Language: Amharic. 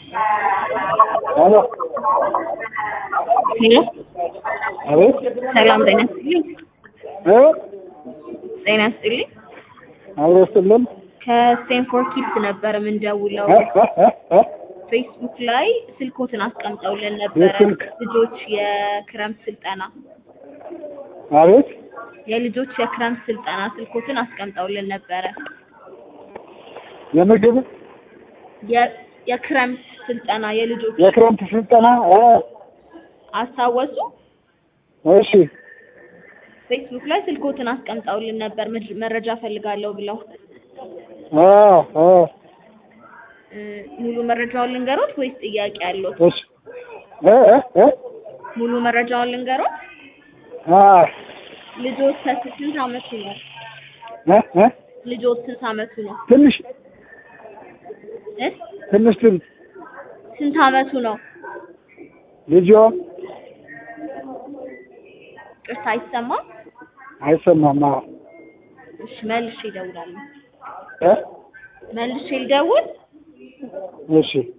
ሄሎ ሄሎ አቤት ሰላም ጤና ይስጥልኝ። እ ጤና ይስጥልኝ። አብሮ ይስጥልን ከስቴንፎርድ ኪድስ ነበር የምንደውለው። እ እ እ እ ፌስቡክ ላይ ስልኮትን አስቀምጠውልን ነበረ። የስልክ? ልጆች የክረምት ስልጠና አቤት የልጆች የክረምት ስልጠና ስልኮትን አስቀምጠውልን ነበረ። የምግብ የ- የክረምት ስልጠና የልጆች የክረምት ስልጠና እ አስታወሱ? እሺ ፌስቡክ ላይ ስልኮትን አስቀምጠውልን ነበር ምድ- መረጃ ፈልጋለሁ ብለው እ እ እ፣ ሙሉ መረጃውን ልንገሮት ወይስ ጥያቄ አለዎት? እሺ እ እ እ ሙሉ መረጃውን ልንገሮት። አ ልጆች ከስ- ስንት አመቱ ነው? እ እ ልጆች ስንት አመቱ ነው? ትንሽ እ? ትንሽ ትንሽ ስንት አመቱ ነው? ልጆ ቅርታ አይሰማም። አይሰማም አ እሺ መልሼ እደውላለሁ። እ መልሼ ልደውል። እሺ